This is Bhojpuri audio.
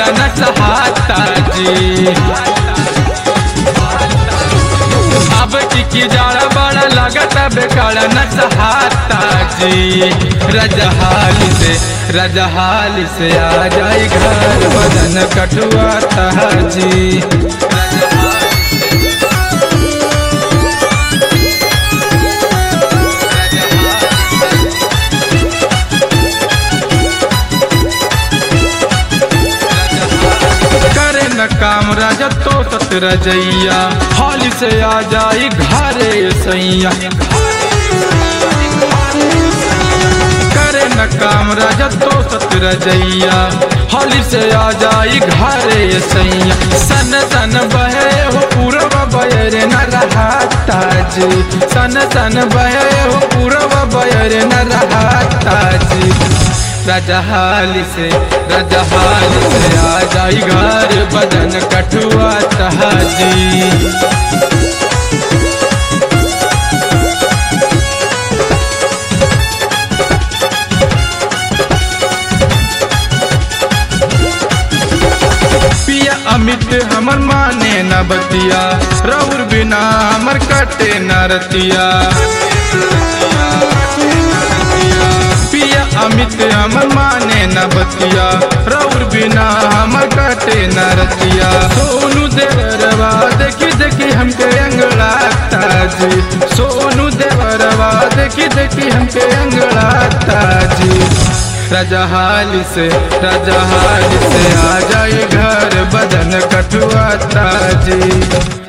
बेकारा न सहाता जी अब की की जाड़ा बड़ा लगता बेकारा न सहाता जी रजहाल से रजहाल से आ जाई घर बदन कटुआता जी करे न काम राजा तो सत रजैया हाल से आ जाई घरे सैया करे न काम राजा तो सत रजैया हाल से आ जाई घरे सैया सन सन बहे हो पूरब बयर न रहा ताजी सन सन बहे हो पूरब बयर न रहा ताजी रजहाल से रजहाल से आ जाई घर बदन कठुआ तहाजी पिया अमित हमर माने न बतिया रउर बिना हमर कटे न रतिया पिया अमित हमर माने न बतिया रउर बिना हमर कटे न रतिया सोनू देवरवा देखी देखी हमके अंगड़ा ताजी सोनू देवरवा देखी देखी हमके अंगड़ा ताजी रजहाल से रजहाल से आ जाए घर बदन कटुआ ताजी